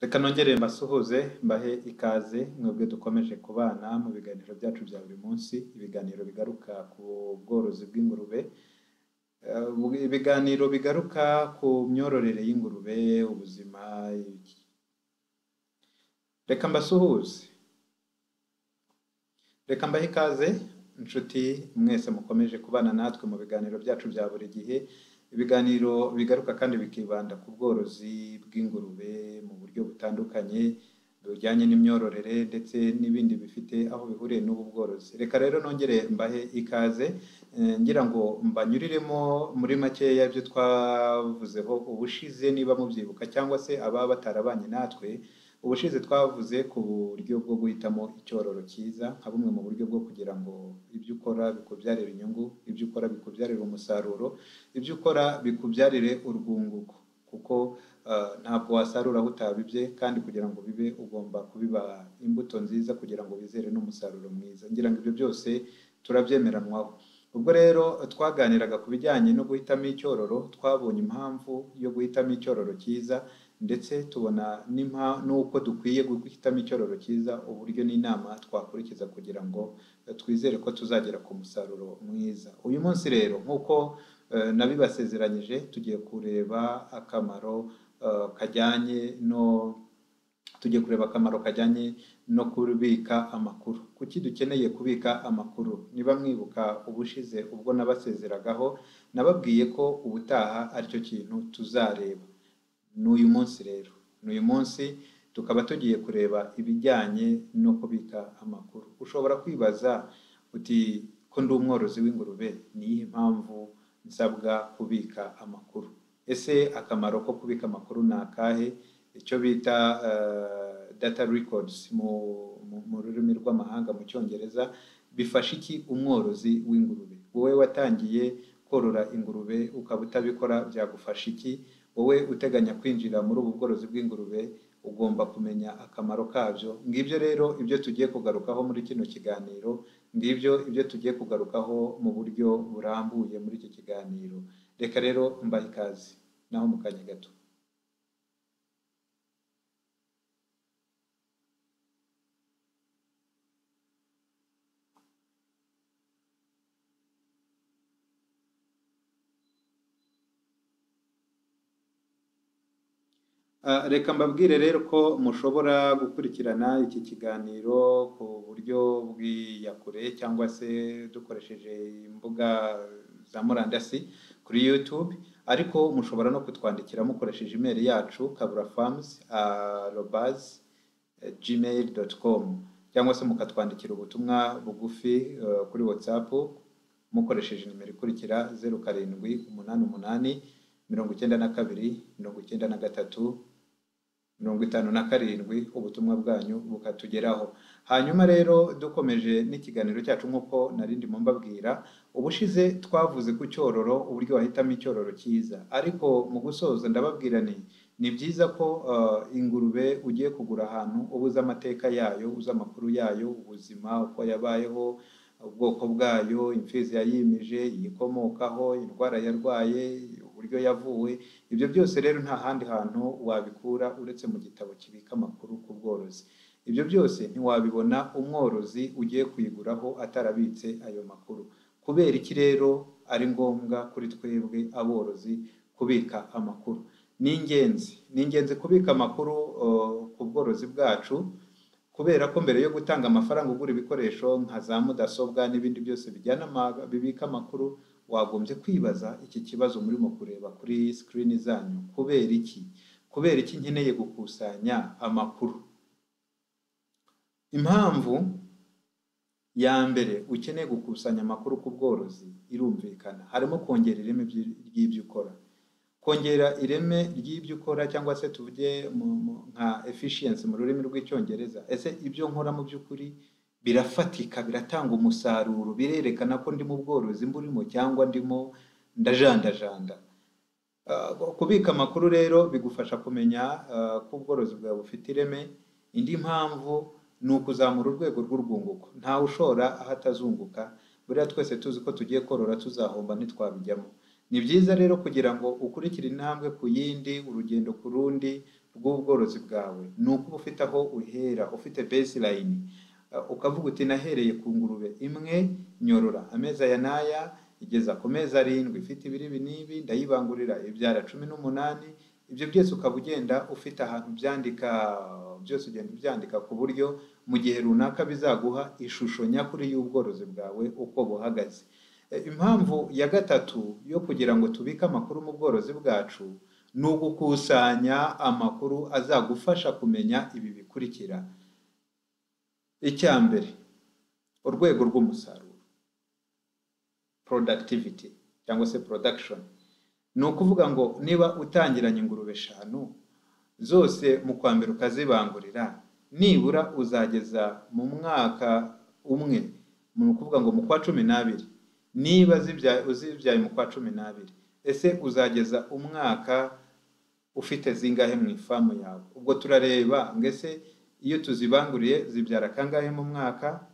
Reka nongere mbasuhuze mbahe ikaze mwebwe dukomeje kubana mu biganiro byacu bya buri munsi ibiganiro bigaruka ku bworozi bw'ingurube Eh, ubu- ibiganiro bigaruka ku myororere y'ingurube ubuzima iki- reka mbasuhuze reka mbahe ikaze inshuti mwese mukomeje kubana natwe mu biganiro byacu bya buri gihe ibiganiro bigaruka kandi bikibanda ku bworozi bw'ingurube mu buryo butandukanye bujyanye n'imyororere ndetse n'ibindi bifite aho bihuriye n'ubu bworozi reka rero nongere mbahe ikaze eh, ngira ngo mbanyuriremo muri makeya ibyo twavuzeho ubushize niba mubyibuka cyangwa se ababa batarabanye natwe ubushize twavuze ku buryo bwo guhitamo icyororo cyiza nka bumwe mu buryo bwo kugira ngo ibyo ukora bikubyarire inyungu ibyo ukora bikubyarire umusaruro ibyo ukora bikubyarire urwunguko kuko eh, ntabwo wasarura aho utabibye kandi kugira ngo bibe ugomba kubiba imbuto nziza kugira ngo wizere n'umusaruro mwiza ngira ngo ibyo byose turabyemeranwaho ubwo rero twaganiraga ku bijyanye no guhitamo icyororo twabonye impamvu yo guhitamo icyororo cyiza ndetse tubona n'impa- n'uko dukwiye guhitamo icyororo cyiza uburyo n'inama twakurikiza kugira ngo eh, twizere ko tuzagera ku musaruro mwiza uyu munsi rero nk'uko eh, nabibasezeranyije tugiye kureba akamaro eh, kajyanye no tugiye kureba akamaro kajyanye no kubika amakuru kuki dukeneye kubika amakuru niba mwibuka ubushize ubwo nabasezeragaho nababwiye ko ubutaha aricyo kintu tuzareba n'uyu munsi rero n'uyu munsi tukaba tugiye kureba ibijyanye no kubika amakuru ushobora kwibaza uti ko ndi umworozi w'ingurube ni iyihe mpamvu nsabwa kubika amakuru ese akamaro ko kubika amakuru ni akahe icyo bita eh, data records mu, mu, mu rurimi rw'amahanga mu cyongereza bifasha iki umworozi w'ingurube wowe watangiye korora ingurube ukaba utabikora byagufasha iki wowe uteganya kwinjira muri ubu bworozi bw'ingurube ugomba kumenya akamaro kabyo ngibyo rero ibyo tugiye kugarukaho muri kino kiganiro ngibyo ibyo tugiye kugarukaho mu buryo burambuye muri iki kiganiro reka rero mbahe ikaze naho mu kanya gato Ah, Reka mbabwire rero ko mushobora gukurikirana iki kiganiro ku buryo bw'iyakure cyangwa se dukoresheje imbuga za murandasi kuri YouTube ariko mushobora no kutwandikira mukoresheje imeri yacu kaburafarms@robazi gmail.com cyangwa se mukatwandikira ubutumwa bugufi eh, kuri WhatsApp mukoresheje nimero ikurikira zeru karindwi umunani umunani mirongo icyenda na kabiri mirongo icyenda na gatatu mirongo itanu na karindwi ubutumwa bwanyu bukatugeraho hanyuma rero dukomeje n'ikiganiro cyacu nk'uko narindi mu mbabwira ubushize twavuze ku cyororo uburyo wahitamo icyororo cyiza ariko mu gusoza ndababwira nti ni byiza ko eh, ingurube ugiye kugura ahantu uba uzi amateka yayo uzi amakuru yayo ubuzima uko yabayeho ubwoko bwayo imfizi yayimije iyikomokaho indwara yarwaye uburyo yavuwe ibyo byose rero nta handi hantu wabikura uretse mu gitabo kibika amakuru ku bworozi ibyo byose ntiwabibona umworozi ugiye kuyiguraho atarabitse ayo makuru kubera iki rero ari ngombwa kuri twebwe aborozi kubika amakuru ni ingenzi ni ingenzi kubika amakuru eh, ku bworozi bwacu kubera ko mbere yo gutanga amafaranga ugura ibikoresho nka za mudasobwa n'ibindi byose bijyana ama- bibika amakuru wagombye kwibaza iki kibazo murimo kureba kuri sikirini zanyu kubera iki kubera iki nkeneye gukusanya amakuru impamvu ya mbere ukeneye gukusanya amakuru ku bworozi irumvikana harimo kongera ireme by'i- ry'ibyo ukora kongera ireme ry'ibyo ukora cyangwa se tuvuge mu- mu- nka efficiency mu rurimi rw'icyongereza ese ibyo nkora mu by'ukuri birafatika biratanga umusaruro birerekana ko ndi mu bworozi mburimo cyangwa ndimo ndajandajanda Uh, kubika amakuru rero bigufasha kumenya uh, ko ubworozi bwawe bufite ireme indi mpamvu ni ukuzamura urwego rw'urwunguko ntawe ushora aho atazunguka buriya twese tuzi ko tugiye korora tuzahomba ntitwabijyamo ni byiza rero kugira ngo ukurikire intambwe ku yindi urugendo ku rundi bw'ubworozi bwawe ni uko uba ufite aho uhera ufite baseline Uh, ukavuga uti nahereye ku ngurube imwe nyorora amezi aya n'aya igeza ku mezi arindwi ifite ibiribi n'ibi ndayibangurira ibyara cumi n'umunani ibyo byose ukaba ugenda ufite ahantu byandika byose ugenda ubyandika ku buryo mu gihe runaka bizaguha ishusho nyakuri y'ubworozi bwawe uko buhagaze Eh, impamvu ya gatatu yo kugira ngo tubike amakuru mu bworozi bwacu ni ugukusanya amakuru azagufasha kumenya ibi bikurikira icya mbere urwego rw'umusaruro productivity cyangwa se production ni ukuvuga ngo niba utangiranye ingurube eshanu zose mu kwa mbere ukazibangurira nibura uzageza mu mwaka umwe ni ukuvuga ngo mu kwa cumi n'abiri niba zibyaye uzibyaye mu kwa cumi n'abiri ese uzageza umwaka ufite zingahe mu ifamu yawe ubwo turareba ngo ese iyo tuzibanguriye zibyara kangahe mu mwaka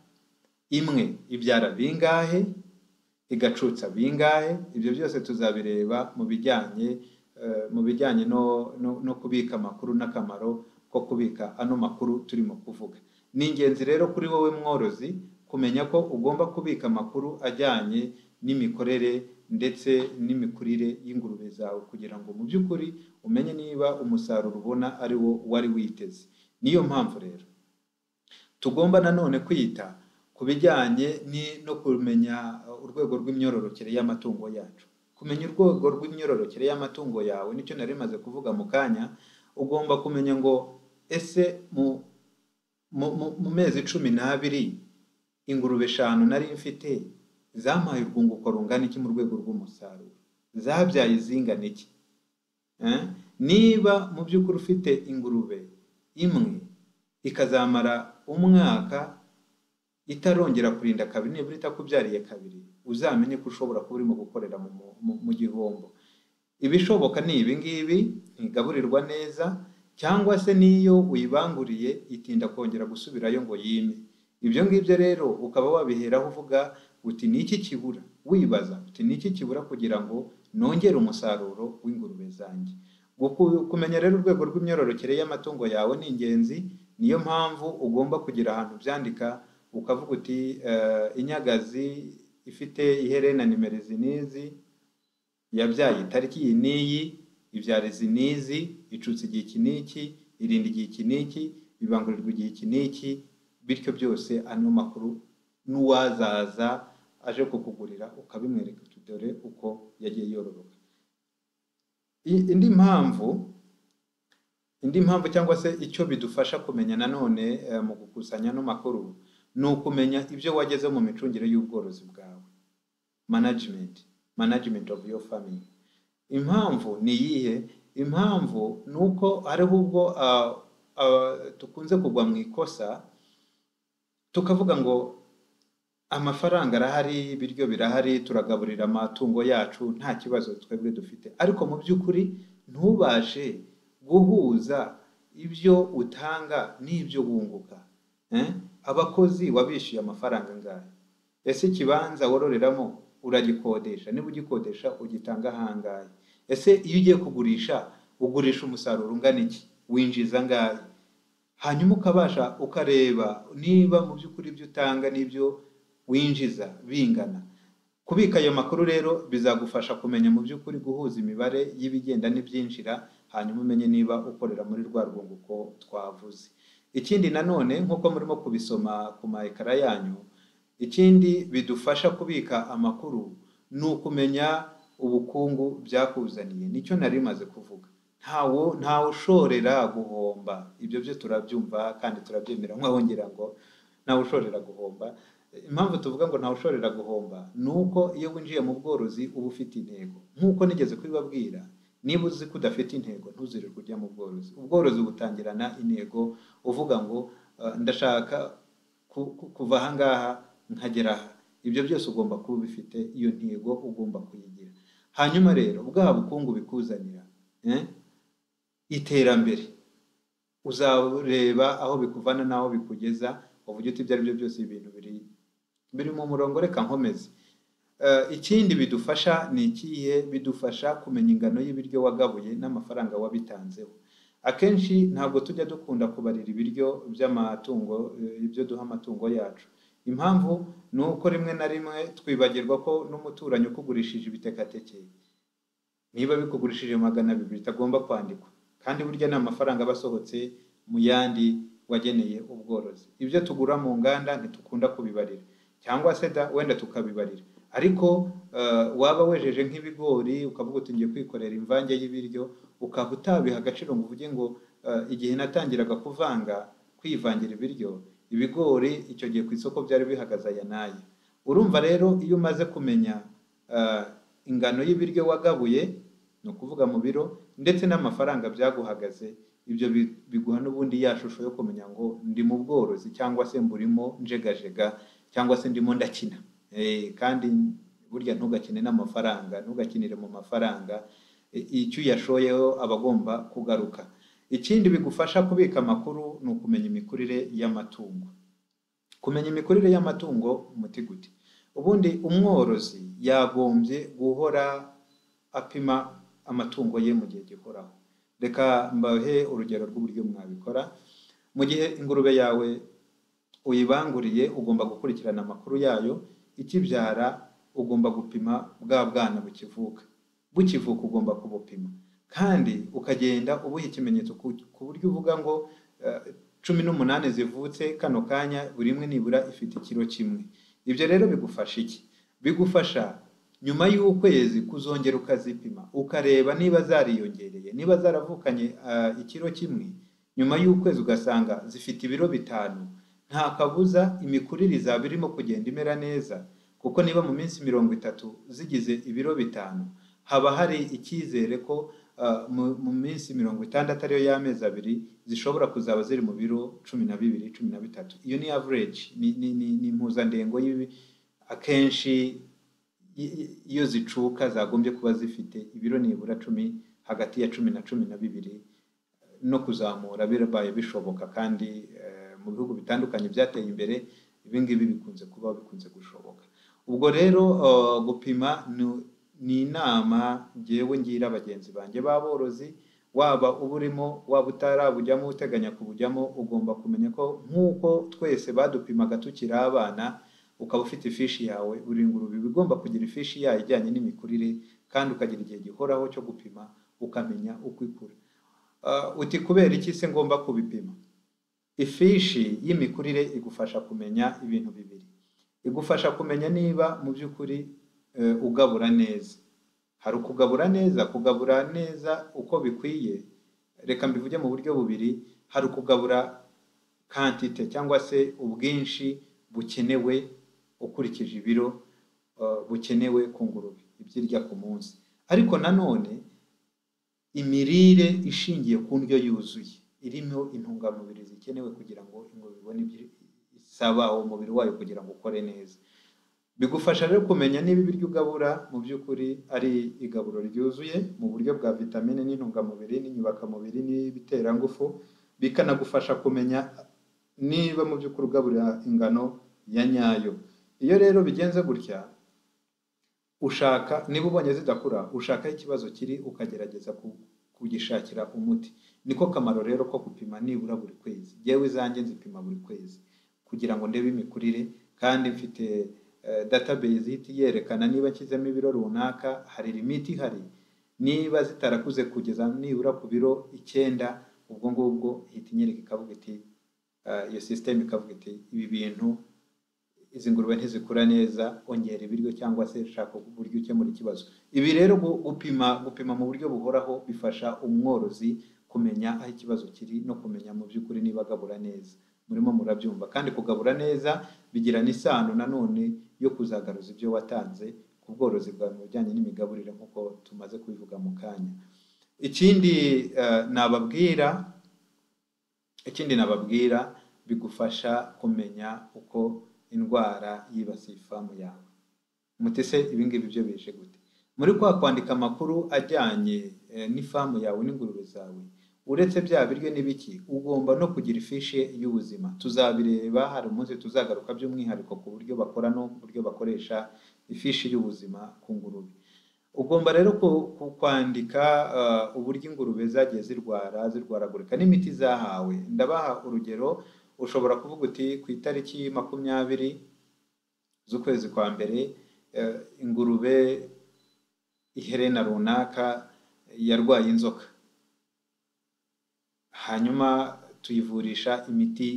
imwe ibyara bingahe igacutsa bingahe ibyo byose tuzabireba mu bijyanye eh, mu bijyanye no, no, no kubika amakuru n'akamaro ko kubika ano makuru turimo kuvuga ni ingenzi rero kuri wowe mworozi kumenya ko ugomba kubika amakuru ajyanye n'imikorere ndetse n'imikurire y'ingurube zawe kugira ngo mu by'ukuri umenye niba umusaruro ubona ari wo wari witeze niyo mpamvu rero tugomba nanone kwita ku bijyanye no kumenya urwego rw'imyororokere y'amatungo yacu kumenya urwego rw'imyororokere y'amatungo yawe nicyo nari maze kuvuga mu kanya ugomba kumenya ngo ese mu mu- mu- mu mezi cumi n'abiri ingurube eshanu nari mfite zampaye urwunguko rungana iki mu rwego rw'umusaruro zabyaye izingana iki Eh? niba mu by'ukuri ufite ingurube imwe ikazamara umwaka itarongera kurinda kabiri nibura itakubyariye kabiri uzamenye ko ushobora kuba urimo gukorera mu, mu- mu, mu gihombo ibishoboka ni ibi ngibi ntigaburirwa neza cyangwa se n'iyo uyibanguriye itinda kongera gusubirayo ngo yime ibyo ngibyo rero ukaba wabiheraho uvuga uti ni iki kibura wibaza uti ni iki kibura kugira ngo nongere umusaruro w'ingurube zanjye Guku- kumenya rero urwego rw'imyororokere y'amatungo yawe ni ingenzi niyo mpamvu ugomba kugira ahantu byandika ukavuga uti "Eh, inyagazi ifite iherena nimero izi n'izi yabyaye itariki iyi n'iyi ibyara izi n'izi icutse igihe iki n'iki irinda igihe iki n'iki ibangurirwa igihe iki n'iki bityo byose ano makuru n'uwazaza aje kukugurira ukabimwereka uti dore uko yagiye yororoka I- indi mpamvu indi mpamvu cyangwa se icyo bidufasha kumenya nanone eh, mu gukusanya ano makuru ni ukumenya ibyo wagezeho mu micungire y'ubworozi bwawe management management of your farming impamvu ni iyihe impamvu ni uko hariho ubwo ah, ah, dukunze kugwa mu ikosa tukavuga ngo amafaranga arahari ibiryo birahari turagaburira amatungo yacu nta kibazo twebwe dufite ariko mu by'ukuri ntubashe guhuza ibyo utanga n'ibyo wunguka Eh? abakozi wabishyuye amafaranga angahe ese ikibanza wororeramo uragikodesha niba ugikodesha ugitanga ahangahe ese iyo ugiye kugurisha ugurisha umusaruro ungana iki winjiza angahe hanyuma ukabasha ukareba niba mu by'ukuri ibyo utanga n'ibyo winjiza bingana kubika ayo makuru rero bizagufasha kumenya mu by'ukuri guhuza imibare y'ibigenda n'ibyinjira hanyuma umenye niba ukorera muri rwa rwunguko twavuze ikindi nanone nk'uko murimo kubisoma ku ma ekara yanyu ikindi bidufasha kubika amakuru ni ukumenya ubukungu byakuzaniye nicyo nari maze kuvuga ntawo ntawe ushorera guhomba ibyo byo turabyumva kandi turabyemera nk'abongera ngo ntawe ushorera guhomba impamvu tuvuga ngo ntawe ushorera guhomba ni uko iyo winjiye mu bworozi uba ufite intego nk'uko nigeze kubibabwira niba uzi ko udafite intego ntuzirirwe ujya mu bworozi ubworozi butangirana intego uvuga ngo "Eh, ndashaka ku- ku- kuva aha ngaha nkagera aha ibyo byose ugomba kuba ubifite iyo ntego ugomba kuyigira hanyuma rero bwa bukungu bikuzanira eh, iterambere uzareba aho bikuvana n'aho bikugeza uvuge uti ibyo ari byo byose ibintu biri biri mu murongo reka nkomeze Eh, ikindi bidufasha ni ikihe bidufasha kumenya ingano y'ibiryo wagabuye n'amafaranga wabitanzeho akenshi ntabwo tujya dukunda kubarira ibiryo by'amatungo eh, ibyo duha amatungo yacu impamvu ni uko rimwe na rimwe twibagirwa ko n'umuturanyi ukugurishije ibitekateke niba bikugurishije magana abiri bitagomba kwandikwa kandi burya ni amafaranga aba asohotse mu yandi wageneye ubworozi ibyo tugura mu nganda ntitukunda kubibarira cyangwa se da wenda tukabibarira ariko eh, waba wejeje nk'ibigori ukavuga uti ngiye kwikorera imvange y'ibiryo ukaba utabiha agaciro ngo uvuge ngo eh, igihe natangiraga kuvanga kwivangira ibiryo ibigori icyo gihe ku isoko byari bihagaze aya n'aya urumva rero iyo umaze kumenya eh, ingano y'ibiryo wagabuye ni ukuvuga mu biro ndetse n'amafaranga byaguhagaze ibyo bi- biguha n'ubundi ya shusho yo kumenya ngo ndi mu bworozi cyangwa se mburimo njegajega cyangwa se ndimo ndakina Eh, kandi burya ntugakine n'amafaranga ntugakinire mu mafaranga I- icyo uyashoyeho aba agomba kugaruka ikindi bigufasha kubika amakuru ni ukumenya imikurire y'amatungo kumenya imikurire y'amatungo umuti gute ubundi umworozi yagombye guhora apima amatungo ye mu gihe gihoraho reka mbahe urugero rw'uburyo mwabikora mu gihe ingurube yawe uyibanguriye ugomba gukurikirana amakuru yayo ikibyara ugomba gupima bwa bwana bukivuka bukivuka ugomba kubupima kandi ukagenda ubuha ikimenyetso ku- ku buryo uvuga ngo eh, cumi n'umunani zivutse kano kanya buri imwe nibura ifite ikiro kimwe ibyo rero bigufasha iki bigufasha nyuma y'ukwezi kuzongera ukazipima ukareba niba zariyongereye niba zaravukanye ah, ikiro kimwe nyuma y'ukwezi ugasanga zifite ibiro bitanu nta kabuza imikurire izaba irimo kugenda imera neza kuko niba mu minsi mirongo itatu zigize ibiro bitanu haba hari icyizere ko ah, mu- mu minsi mirongo itandatu ariyo y'amezi abiri zishobora kuzaba ziri mu biro cumi na bibiri cumi na bitatu iyo ni average ni, ni, ni, ni impuzandengo y'ibi akenshi i- i- iyo zicuka zagombye kuba zifite ibiro nibura cumi hagati ya cumi na cumi na bibiri no kuzamura birabaye bishoboka kandi eh, mu bihugu bitandukanye byateye imbere ibi ngibi bikunze kuba bikunze gushoboka ubwo rero eh, gupima ni- ni inama ngewe ngira bagenzi banjye b'aborozi waba uburimo waba utarabujyamo uteganya kubujyamo ugomba kumenya ko nk'uko twese badupimaga tukiri abana ukaba ufite ifishi yawe buri ngurube iba igomba kugira ifishi yayo ijyanye n'imikurire kandi ukagira igihe gihoraho cyo gupima ukamenya uko ikura Ah, uti kubera iki se ngomba kubipima ifishi y'imikurire igufasha kumenya ibintu bibiri igufasha kumenya niba mu by'ukuri eh, ugabura neza hari ukugabura neza kugabura neza uko bikwiye reka mbivuge mu buryo bubiri hari ukugabura kantite cyangwa se ubwinshi bukenewe ukurikije ibiro eh, bukenewe ku ngurube ibyo irya ku munsi ariko nanone imirire ishingiye ku ndyo yuzuye irimo intungamubiri zikenewe kugira ngo ingurube ibone ibyo isaba umubiri wayo kugira ngo ukore neza bigufasha rero kumenya niba ibiryo ugabura mu by'ukuri ari igaburo ryuzuye mu buryo bwa vitamine n'intungamubiri n'inyubakamubiri n'ibiterangufu bikanagufasha kumenya niba mu by'ukuri ugaburira ingano ya nyayo iyo rero bigenze gutya ushaka niba ubonye zidakura ushakaho ikibazo kiri ukagerageza ku- kugishakira umuti niko kamaro rero ko gupima nibura buri kwezi yewe izanjye nzipima buri kwezi kugira ngo ndebe imikurire kandi mfite eh, database ihita yerekana niba nshyizemo ibiro runaka hari limiti ihari niba zitarakuze kugeza nibura ku biro icyenda ubwo ngubwo ihita inyereka ikavuga iti eh, iyo sisiteme ikavuga iti ibi bintu izi ngurube ntizikura neza ongera ibiryo cyangwa se shaka uburyo ukemura ikibazo ibi rero gu- gupima gupima mu buryo buhoraho bifasha umworozi kumenya aho ikibazo kiri no kumenya mu by'ukuri niba agabura neza murimo murabyumva kandi kugabura neza bigira n'isano nanone yo kuzagaruza ibyo watanze ku bworozi bwawe mu bijyanye n'imigaburire nk'uko tumaze kubivuga mu kanya ikindi eh, nababwira ikindi nababwira bigufasha kumenya uko indwara yibasiye ifamu yawe mutese ibi ngibi byo bije gute muri kwa kwandika amakuru ajyanye eh, n'ifamu yawe n'ingurube zawe uretse bya biryo n'ibiki ugomba no kugira ifishi y'ubuzima tuzabireba hari umunsi tuzagaruka by'umwihariko ku buryo bakora no ku buryo bakoresha ifishi y'ubuzima ku ngurube ugomba rero ku- ku- kwandika ah, uburyo ingurube zagiye zirwara zirwaragurika n'imiti zahawe ndabaha urugero ushobora kuvuga uti ku itariki makumyabiri z'ukwezi kwa mbere eh, ingurube iherena runaka yarwaye inzoka hanyuma tuyivurisha imiti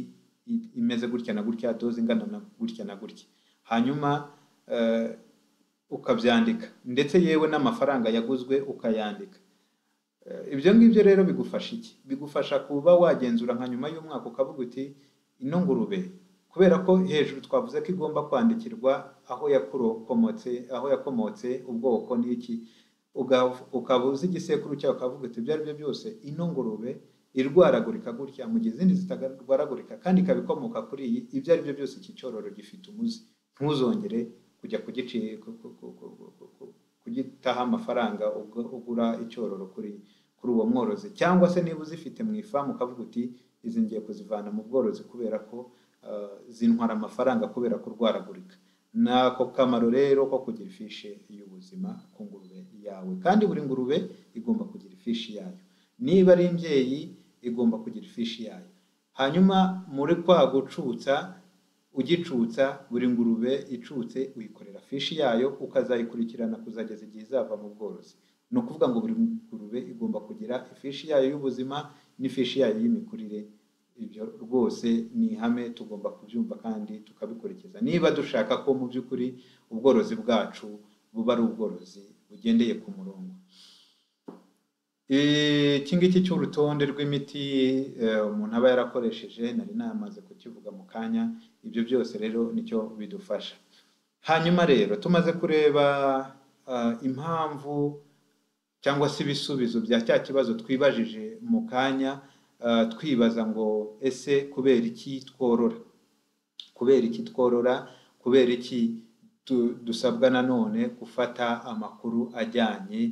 i- imeze gutya na gutya doze ingana na gutya na gutya hanyuma eh, ukabyandika ndetse yewe n'amafaranga yaguzwe ukayandika Eh, ibyo ngibyo rero bigufasha iki bigufasha kuba wagenzura nka nyuma y'umwaka ukavuga uti ino ngurube kubera ko hejuru twavuze ko igomba kwandikirwa aho yakomotse aho yakomotse ubwoko n'iki uga- ukaba uzi igisekuru cyawe ukavuga uti ibyo ari byo byose ino ngurube irwaragurika gutya mu gihe izindi zitarwaragurika kandi ikaba ikomoka kuri iyi ibyo ari byo byose iki cyororo gifite umuzi ntuzongere kujya kugici ku- ku- ku- ku- ku- ku- ku- kugitaho amafaranga ugu- ugura icyororo kuri kuri uwo mworozi cyangwa se niba uzifite mu ifamu ukavuga uti izi ngiye kuzivana mu bworozi kubera ko ah, zintwara amafaranga kubera kurwaragurika ni ako kamaro rero ko kugira ifishi y'ubuzima ku ngurube yawe kandi buri ngurube igomba kugira ifishi yayo niba ari imbyeyi igomba kugira ifishi yayo hanyuma muri kwa gucutsa ugicutsa buri ngurube icutse uyikorera fishi yayo ukazayikurikirana kuzageza igihe izava mu bworozi ni ukuvuga ngo buri ngurube igomba kugira ifishi yayo y'ubuzima n'ifishi yayo y'imikurire ibyo rwose ni ihame tugomba kubyumva kandi tukabikurikiza niba dushaka ko mu by'ukuri ubworozi bwacu buba ari ubworozi bugendeye ku murongo iki ngiki cy'urutonde rw'imiti eh, umuntu aba yarakoresheje nari namaze kukivuga mu kanya ibyo byose rero nicyo bidufasha hanyuma rero tumaze kureba ah, impamvu cyangwa se ibisubizo bya cya kibazo twibajije mu kanya ah, twibaza ngo ese kubera iki tworora kubera iki tworora kubera iki tu- dusabwa nanone gufata amakuru ajyanye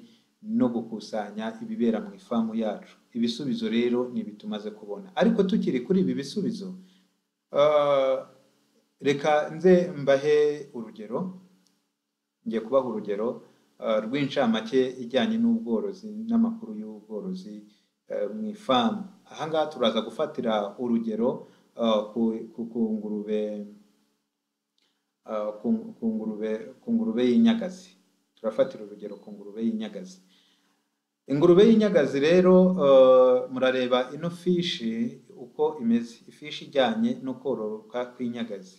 no gukusanya ibibera mu ifamu yacu ibisubizo rero ni ibi tumaze kubona ariko tukiri kuri ibi bisubizo ah, reka nze mbahe urugero ngiye kubaha urugero ah, rw'incamake ijyanye n'ubworozi n'amakuru y'ubworozi eh, mu ifamu aha ngaha turaza gufatira urugero ah, ku- ku ku ngurube ah, ku- ku ngurube ku ngurube y'inyagazi turafatira urugero ku ngurube y'inyagazi ingurube y'inyagazi rero eh, murareba ino fishi uko imeze ifishi ijyanye no kororoka kw'inyagazi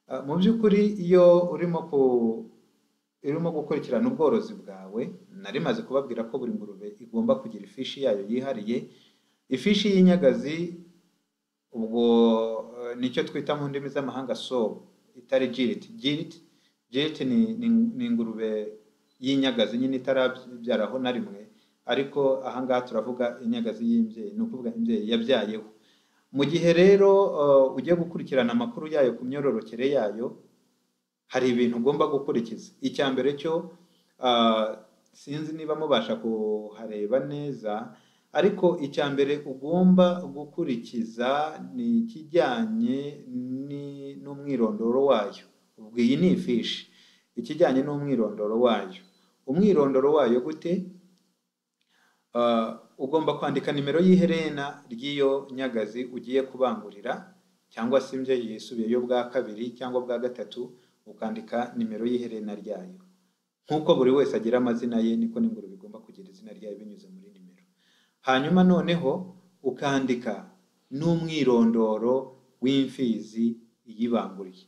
Ah, mu by'ukuri iyo urimo ku urimo gukurikirana ubworozi bwawe nari maze kubabwira ko buri ngurube igomba kugira ifishi yayo yihariye ifishi y'inyagazi ubwo eh, nicyo twita mu ndimi z'amahanga sob itari jirit jirit jirit ni, ni, ni ingurube y'inyagazi nyine itarabyaraho na rimwe ariko aha ngaha turavuga inyagazi y'imbyeyi ni ukuvuga imbyeyi yabyayeho mu gihe rero eh, ugiye gukurikirana amakuru yayo ku myororokere yayo hari ibintu ugomba gukurikiza icya mbere cyo ah, sinzi niba mubasha kuhareba neza ariko icya mbere ugomba gukurikiza ni ikijyanye ni- n'umwirondoro wayo ubwo iyi ni ifishi ikijyanye n'umwirondoro wayo umwirondoro wayo gute Ah, ugomba kwandika nimero y'iherena ry'iyo nyagazi ugiye kubangurira cyangwa se imbyeyi yisubiyeyo bwa kabiri cyangwa bwa gatatu ukandika nimero y'iherena ryayo nk'uko buri wese agira amazina ye niko n'ingurube igomba kugira izina ryayo binyuze muri nimero hanyuma noneho ukandika n'umwirondoro w'imfizi iyibanguriye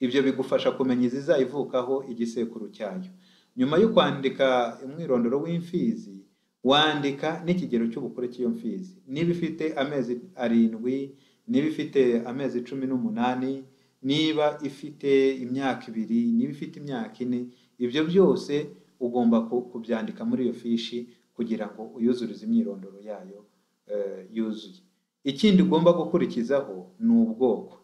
ibyo bigufasha kumenya izizayivukaho igisekuru cyayo nyuma yo kwandika umwirondoro w'imfizi wandika n'ikigero cy'ubukure cy'iyo mfizi niba ifite amezi arindwi niba ifite amezi cumi n'umunani niba ifite imyaka ibiri niba ifite imyaka ine ibyo byose ugomba ku- kubyandika muri iyo fishi kugira ngo uyuzurize imyirondoro yayo eh, yuzuye ikindi ugomba gukurikizaho ni ubwoko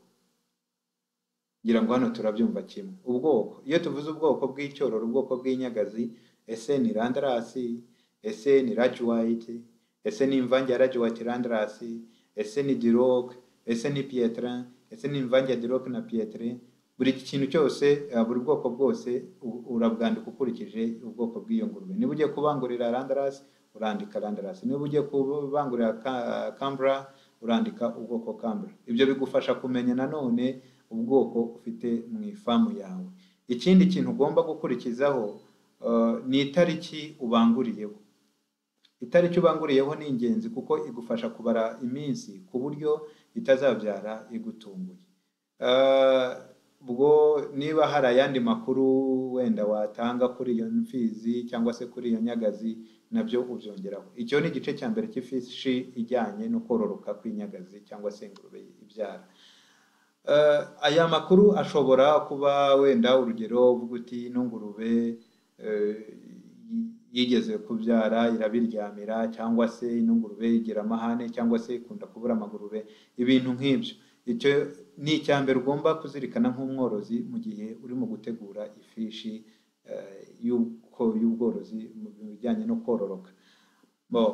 ngira ngo hano turabyumva kimwe ubwoko iyo tuvuze ubwoko bw'icyororo ubwoko bw'inyagazi ese ni randarasi ese ni rajuwayiti ese ni imvange ya rajuwayiti randarasi ese ni diroke ese ni piyetere ese ni imvange ya diroke na piyetere buri kintu cyose eh, buri bwoko bwose u- urabwandika ukurikije ubwoko bw'iyo ngurube niba ugiye kubangurira randaras urandika randaras niba ugiye kubangurira ka- cambra urandika ubwoko cambra ibyo bigufasha kumenya nanone ubwoko ufite mu ifamu yawe ikindi kintu ugomba gukurikizaho eh, ni itariki ubanguriyeho itariki ubanguriyeho ni ingenzi kuko igufasha kubara iminsi ku buryo itazabyara igutunguye Eh, ubwo niba hari ayandi makuru wenda watanga kuri iyo mfizi cyangwa se kuri iyo nyagazi nabyo ubyongeraho icyo ni igice cya mbere cy'ifishi ijyanye no kororoka kw'inyagazi cyangwa se ingurube ibyara Eh, aya makuru ashobora kuba wenda urugero uvuga uti ino ngurube eh, yi- yigeze kubyara irabiryamira cyangwa se ino ngurube igira amahane cyangwa se ikunda kubura amagurube ibintu nk'ibyo icyo ni icya mbere ugomba kuzirikana nk'umworozi mu gihe urimo gutegura ifishi eh, y'uko- y'ubworozi mu bijyanye no kororoka Bo,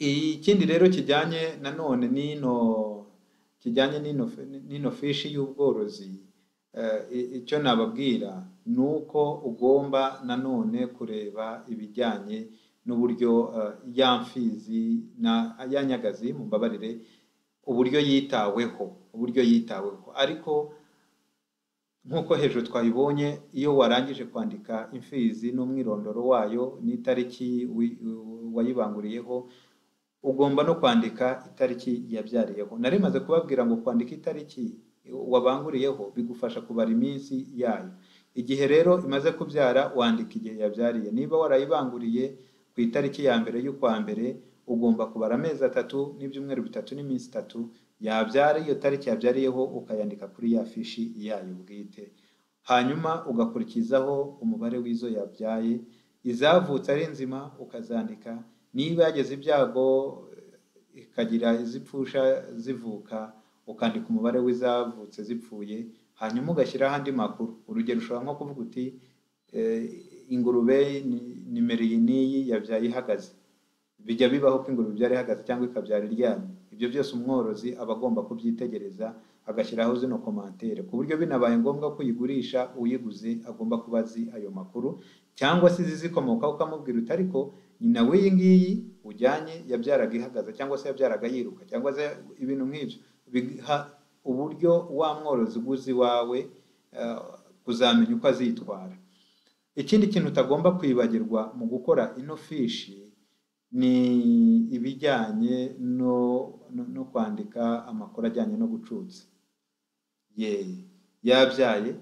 ikindi rero kijyanye nanone n'ino kijyanye n'ino n'ino fishi y'ubworozi eh, i- icyo nababwira ni uko ugomba nanone kureba ibijyanye n'uburyo eh, ya mfizi na ya nyagazi mumbabarire uburyo yitaweho uburyo yitaweho ariko nk'uko hejuru twabibonye iyo warangije kwandika imfizi n'umwirondoro wayo n'itariki wi- wayibanguriyeho ugomba no kwandika itariki yabyariyeho nari maze kubabwira ngo kwandika itariki wabanguriyeho bigufasha kubara iminsi yayo igihe rero imaze kubyara wandika igihe yabyariye niba warayibanguriye ku itariki ya mbere y'ukwa mbere ugomba kubara amezi atatu n'ibyumweru bitatu n'iminsi itatu yabyara iyo tariki yabyariyeho ukayandika kuri ya fishi yayo bwite hanyuma ugakurikizaho umubare w'izo yabyaye izavutse ari nzima ukazandika niba yageze ibyago eh, ikagira izipfusha zivuka ukandika umubare w'izavutse zipfuye hanyuma ugashyiraho andi makuru urugero ushobora nko kuvuga uti eh, ingurube ni- nimero iyi n'iyi yabyaye ihagaze bijya bibaho ko ingurube ibyara ihagaze cyangwa ikabyara iryamye ibyo byose umworozi aba agomba kubyitegereza agashyiraho zino komantere ku buryo binabaye ngombwa ko uyigurisha uyiguze agomba kuba azi ayo makuru cyangwa se izizikomokaho ukamubwira uti ariko nyina w'iyi ngiyi ujyanye yabyaraga ihagaze cyangwa se yabyaraga yiruka cyangwa se ibintu nk'ibyo biha uburyo wa mworozi uguze iwawe eh, kuzamenya uko azitwara ikindi kintu utagomba kwibagirwa mu gukora ino fishi ni ibijyanye no, no, no kwandika amakuru ajyanye no gucutsa ye yabyaye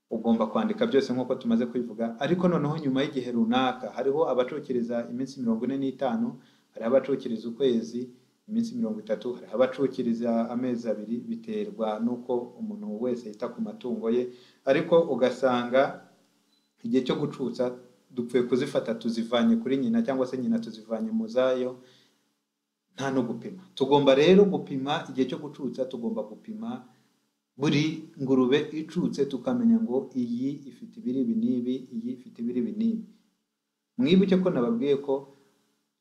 ugomba kwandika byose nk'uko tumaze kubivuga ariko noneho nyuma y'igihe runaka hariho abacukiriza iminsi mirongo ine n'itanu hariho abacukiriza ukwezi iminsi mirongo itatu hariho abacukiriza amezi abiri biterwa n'uko umuntu wese yita ku matungo ye ariko ugasanga igihe cyo gucutsa dupfuye kuzifata tuzivanye kuri nyina cyangwa se nyina tuzivanye mu zayo nta no gupima tugomba rero gupima igihe cyo gucutsa tugomba gupima buri ngurube icutse tukamenya ngo iyi ifite ibiri ibi n'ibi iyi ifite ibiri ibi n'ibi mwibuke ko nababwiye ko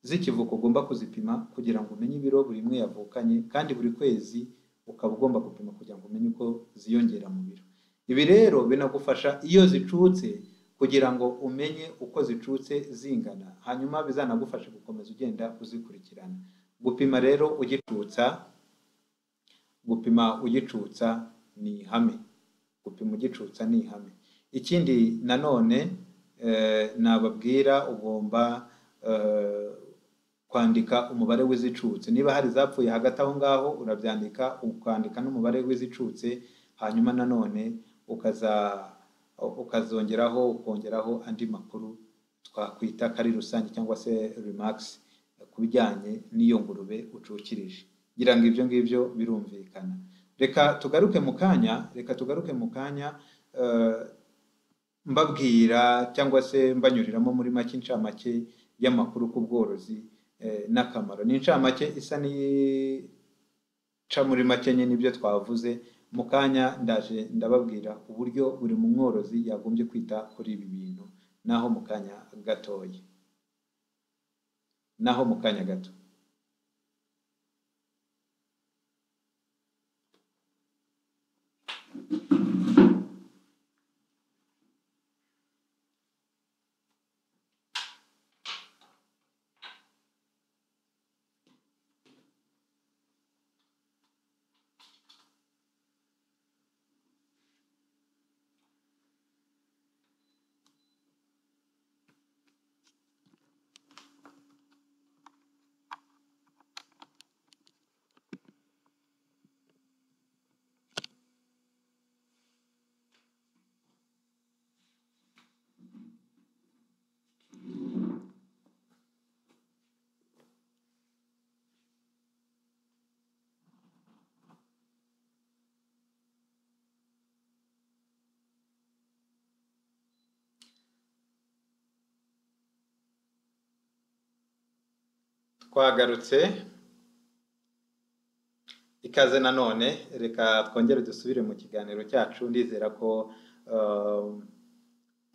zikivuka ugomba kuzipima kugira ngo umenye ibiro buri imwe yavukanye kandi buri kwezi ukaba ugomba gupima kugira ngo umenye uko ziyongera mu biro ibi rero binagufasha iyo zicutse kugira ngo umenye uko zicutse zingana hanyuma bizanagufasha gukomeza ugenda uzikurikirana gupima rero ugicutsa gupima ugicutsa ni ihame gupima ugicutsa ni ihame ikindi nanone eh, nababwira ugomba eh, kwandika umubare w'izicutse niba hari izapfuye hagati aho ngaho urabyandika ukandika n'umubare w'izicutse hanyuma nanone ukaza ukazongeraho ukongeraho andi makuru twakwita ko ari rusange cyangwa se remarks ku bijyanye n'iyo ngurube ucukirije ngira ngo ibyo ngibyo birumvikana reka tugaruke mu kanya reka tugaruke mu kanya eh, mbabwira cyangwa se mbanyuriramo muri make incamake y'amakuru ku bworozi eh, n'akamaro ni incamake isa n'ica muri make nyine ibyo twavuze mu kanya ndaje ndababwira uburyo buri mworozi yagombye kwita kuri ibi bintu naho mu kanya gatoya naho mu kanya gato twagarutse ikaze nanone reka twongere dusubire mu kiganiro cyacu ndizera ko eh,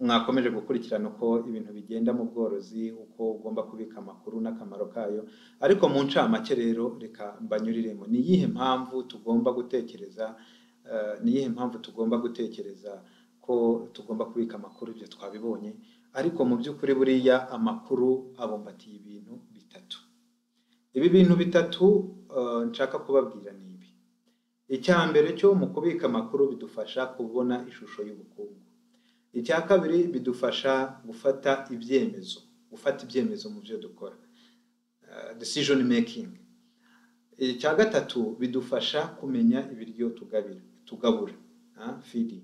mwakomeje gukurikirana uko ibintu bigenda mu bworozi uko ugomba kubika amakuru n'akamaro kayo ariko mu ncamake rero reka mbanyuriremo ni iyihe mpamvu tugomba gutekereza eh, ni iyihe mpamvu tugomba gutekereza ko tugomba kubika amakuru ibyo twabibonye ariko mu by'ukuri buriya amakuru abumbatiye ibintu bitatu ibi bintu bitatu eh, nshaka kubabwira ni ibi icya mbere cyo mu kubika amakuru bidufasha kubona ishusho y'ubukungu icya kabiri bidufasha gufata ibyemezo gufata ibyemezo mu byo dukora Eh, decision making icya gatatu bidufasha kumenya ibiryo tugabira tugabura ah, feeding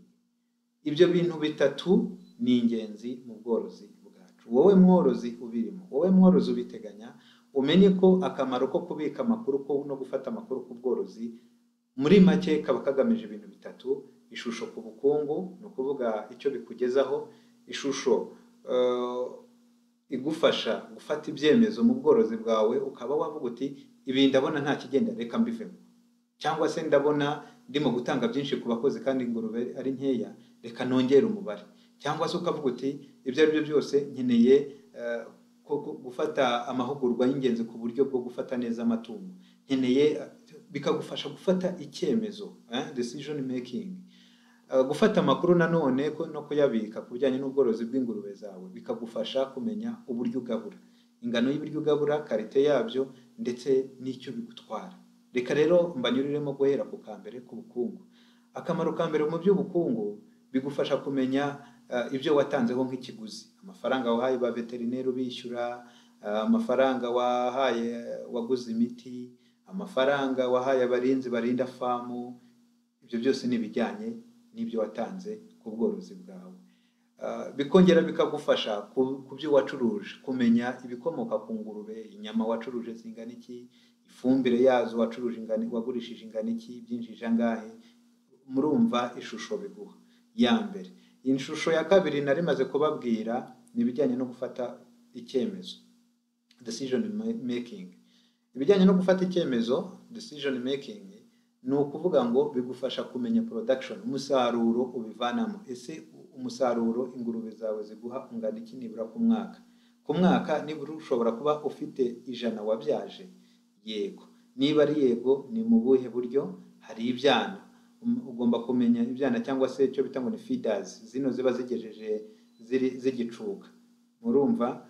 ibyo bintu bitatu ni ingenzi mu bworozi bwacu wowe mworozi ubirimo wowe mworozi ubiteganya umenye ko akamaro ko kubika amakuru ko no gufata amakuru ku bworozi muri make kaba kagamije ibintu bitatu ishusho ku bukungu ni ukuvuga icyo bikugezaho ishusho eh, igufasha gufata ibyemezo mu bworozi bwawe ukaba wavuga uti ibi ndabona nta kigenda reka mbivemo cyangwa se ndabona ndimo gutanga byinshi ku bakozi kandi ingurube ari nkeya reka nongere umubare cyangwa se ukavuga uti ibyo ari byo byose nkeneye eh, ko- ko- gufata amahugurwa y'ingenzi ku buryo bwo gufata neza amatungo nkeneye eh, bikagufasha gufata icyemezo eh, decision making Eh, gufata amakuru nanone ko- no kuyabika ku bijyanye n'ubworozi bw'ingurube zawe bikagufasha kumenya uburyo ugabura ingano y'ibiryo ugabura karite yabyo ndetse n'icyo bigutwara reka rero mbanyuriremo guhera ku ka mbere k'ubukungu akamaro ka mbere mu by'ubukungu bigufasha kumenya eh, ibyo watanzeho nk'ikiguzi amafaranga wahaye ba veterineri ubishyura eh, amafaranga wahaye waguze imiti amafaranga wahaye abarinzi barinda famu ibyo byose ni ibijyanye n'ibyo watanze ku bworozi bwawe Ah, bikongera bikagufasha ku- ku byo wacuruje kumenya ibikomoka ku ngurube inyama wacuruje zingana iki ifumbire yazo wacuruje ingana wagurishije ingana iki byinjije angahe murumva ishusho biguha ya mbere ishusho ya kabiri nari maze kubabwira ni ibijyanye no gufata icyemezo decision ma- making ibijyanye no gufata icyemezo decision making ni ukuvuga ngo bigufasha kumenya production umusaruro ubivanamo ese umusaruro ingurube zawe ziguha ungana iki nibura ku mwaka ku mwaka nibura ushobora kuba ufite ijana wabyaje yego niba ari yego ni mu buhe buryo hari ibyana Um, ugomba kumenya ibyana cyangwa se icyo bita ngo ni feeders zino ziba zigejeje ziri zigicuka murumva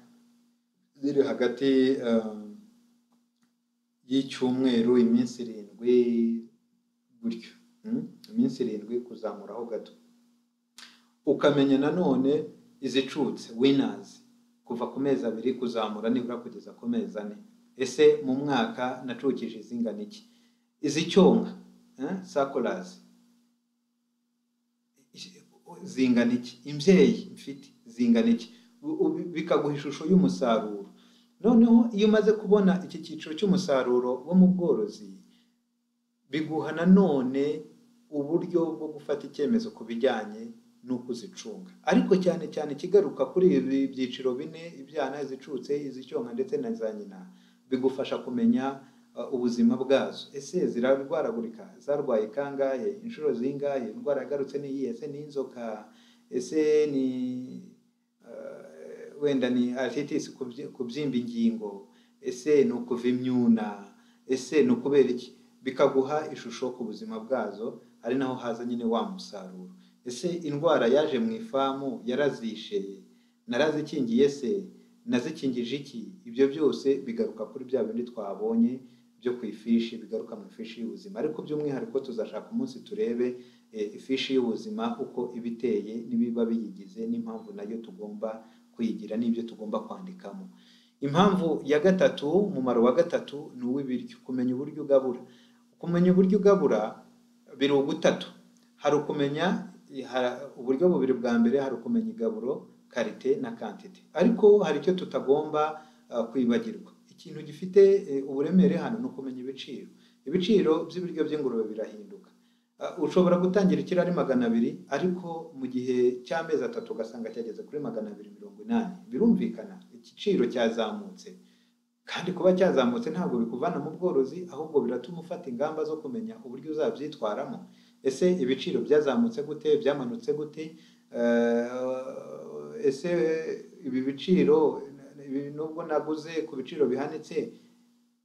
ziri hagati um, y'icyumweru iminsi irindwi gutyo Mm? iminsi irindwi kuzamuraho gato ukamenya nanone izicutse winners kuva ku mezi abiri kuzamura nibura kugeza ku mezi ane ese mu mwaka nacukije izingana iki izicyonka sakorazi zingana iki imbyeyi mfite zingana iki U- u- bikaguha ishusho y'umusaruro noneho iyo umaze kubona iki cyiciro cy'umusaruro wo mu bworozi biguha nanone uburyo bwo gufata icyemezo ku bijyanye n'uko uzicunga ariko cyane cyane ikigaruka kuri ibi byiciro bine ibyana izicutse izicyonka ndetse na za nyina bigufasha kumenya uh, ubuzima bwazo ese zirarwaragurika zarwaye kangahe inshuro zingahe indwara yagarutse ni iyihe ese ni inzoka ese ni uh, wenda ni arthritis kubyi- kubyimba ingingo ese ni ukuva imyuna ese ni ukubera iki bikaguha ishusho ku buzima bwazo ari naho haza nyine wa musaruro ese indwara yaje mu ifamu yarazishe narazikingiye se nazikingije iki ibyo byose bigaruka kuri bya bindi twabonye byo ku ifishi bigaruka mu ifishi y'ubuzima ariko by'umwihariko tuzashaka umunsi turebe eh, ifishi y'ubuzima uko iba iteye n'ibiba biyigize n'impamvu nayo tugomba kuyigira n'ibyo tugomba kwandikamo impamvu ya gatatu umumaro wa gatatu ni uw'ibiryo kumenya uburyo ugabura kumenya uburyo ugabura biri ugutatu hari ukumenya ha- uburyo bubiri bwa mbere hari ukumenya igaburo karite na kantite ariko hari icyo tutagomba ah, kwibagirwa ikintu gifite eh, uburemere hano ni ukumenya ibiciro ibiciro by'ibiryo by'ingurube birahinduka Ah, ushobora gutangira ikiro ari magana abiri ariko mu gihe cy'amezi atatu ugasanga cyageze kuri magana abiri mirongo inani birumvikana igiciro cyazamutse kandi kuba cyazamutse ntabwo bikuvana mu bworozi ahubwo biratuma ufata ingamba zo kumenya uburyo uzabyitwaramo ese ibiciro byazamutse gute byamanutse gute Eh, ese ibi biciro ibi- nubwo naguze ku biciro bihanitse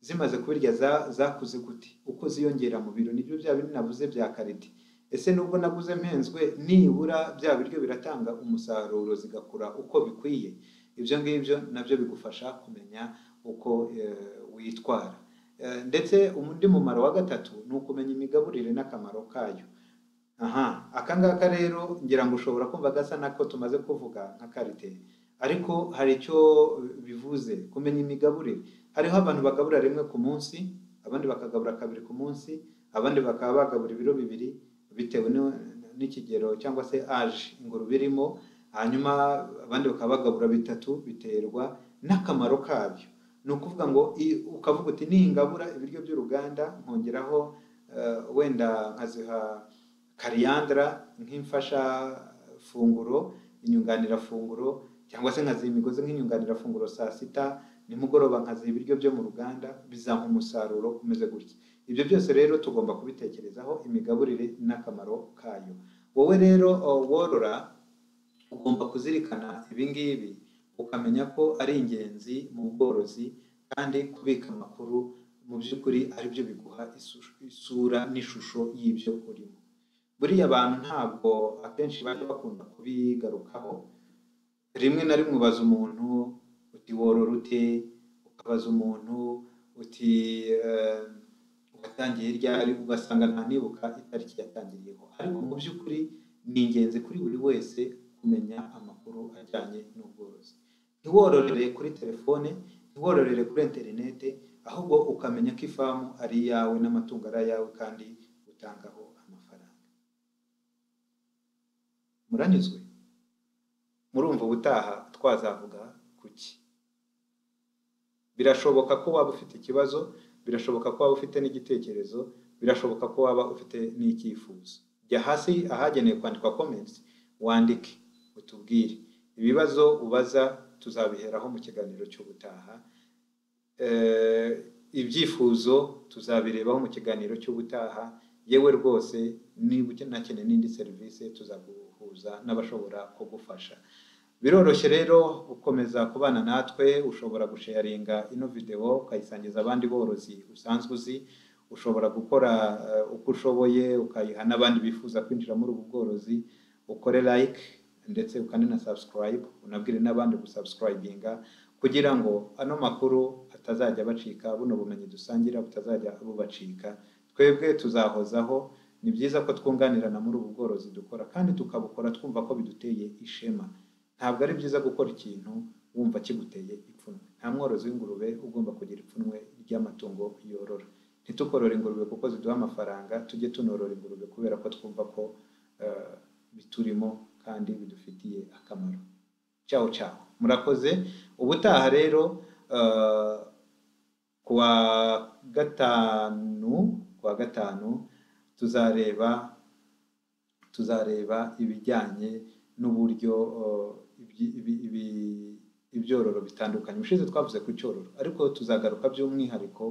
zimaze kubirya za- zakuze gute uko ziyongera mu biro nibyo bya bindi navuze bya karite ese nubwo naguze mpenzwe nibura bya biryo biratanga umusaruro zigakura uko bikwiye ibyo ngibyo nabyo bigufasha kumenya uko eh, witwara Eh, ndetse undi mumaro wa gatatu ni ukumenya imigaburire n'akamaro kayo aha aka ngaka rero ngira ngo ushobora kumva gasa n'ako tumaze kuvuga nka karite ariko hari icyo bivuze kumenya imigaburire hariho abantu bagabura rimwe ku munsi abandi bakagabura kabiri ku munsi abandi bakaba bagabura ibiro bibiri bitewe n'u- n'ikigero cyangwa se aje ingurube irimo hanyuma abandi bakaba bagabura bitatu biterwa n'akamaro kabyo ni ukuvuga ngo i- ukavuga uti ningabura ibiryo by'uruganda nkongeraho eh, wenda nkaziha kariyandara nk'imfashafunguro inyunganirafunguro cyangwa se nkaziha imigozi nk'inyunganirafunguro saa sita nimugoroba nkaziha ibiryo byo mu ruganda bizampa umusaruro umeze gutya ibyo byose rero tugomba kubitekerezaho imigaburire n'akamaro kayo wowe rero uh, worora ugomba kuzirikana ibi ngibi ukamenya ko ari ingenzi mu bworozi kandi kubika amakuru mu by'ukuri ari byo biguha isu- isura n'ishusho y'ibyo urimo buriya abantu ntabwo akenshi bajya bakunda kubigarukaho rimwe na rimwe ubaza umuntu uti worora ute ukabaza umuntu uti eh, watangiye ryari ugasanga ntanibuka itariki yatangiriyeho ariko mu by'ukuri ni ingenzi kuri buri wese kumenya amakuru ajyanye n'ubworozi ntiwororere kuri telefone ntiwororere kuri interinete ahubwo ukamenya ko ifamu ari iyawe n'amatungo ari ayawe kandi utangaho amafaranga muranyuzwe murumva ubutaha twazavuga ku ki birashoboka ko waba ufite ikibazo birashoboka ko waba ufite n'igitekerezo birashoboka ko waba ufite n'icyifuzo jya hasi ahagenewe kwandikwa comments wandike utubwire ibibazo ubaza tuzabiheraho mu kiganiro cy'ubutaha Eh, ibyifuzo tuzabirebaho mu kiganiro cy'ubutaha yewe rwose niba unakeneye n'indi serivisi tuzaguhuza n'abashobora kugufasha biroroshye rero gukomeza kubana natwe ushobora gusheyaringa ino videwo ukayisangiza abandi borozi usanzwe uzi ushobora gukora eh, uko ushoboye ukayiha n'abandi bifuza kwinjira muri ubu bworozi ukore like ndetse ukane na subscribe unabwire n'abandi gusubscribinga kugira ngo ano makuru atazajya bacika buno bumenyi dusangira butazajya bubacika twebwe tuzahozaho ni byiza ko twunganirana muri ubu bworozi dukora kandi tukabukora twumva ko biduteye ishema ntabwo ari byiza gukora ikintu wumva kiguteye ipfunwe nta mworozi w'ingurube ugomba kugira ipfunwe ry'amatungo yorora ntitukorore ingurube kuko ziduha amafaranga tujye tunorora ingurube kubera ko twumva ko eh, biturimo kandi bidufitiye akamaro cyawo cyawo murakoze ubutaha rero eh, ku wa gatanu ku wa gatanu tuzareba tuzareba ibijyanye n'uburyo eh, ibyi- ibi- ibi- ibyororo bitandukanye ubushize twavuze ku cyororo ariko tuzagaruka by'umwihariko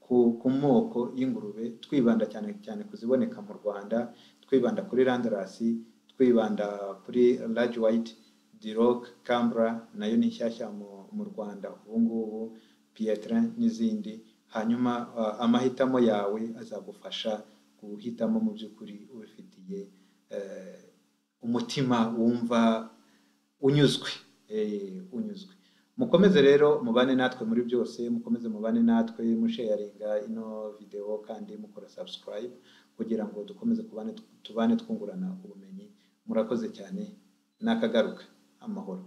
ku, ku moko y'ingurube twibanda cyane cyane ku ziboneka mu rwanda twibanda kuri randarasi twibanda kuri large white diroc cambra nayo ni nshyashya mu, mu rwanda ubu ngubu pietra n'izindi hanyuma ah, amahitamo yawe azagufasha guhitamo mu by'ukuri ubifitiye eh, umutima wumva unyuzwe eh, unyuzwe mukomeze rero mubane natwe muri byose mukomeze mubane natwe musheyaringa ino videwo kandi mukora subscribe kugira ngo dukomeze kubane tubane twungurana ubumenyi murakoze cyane nakagaruka amahoro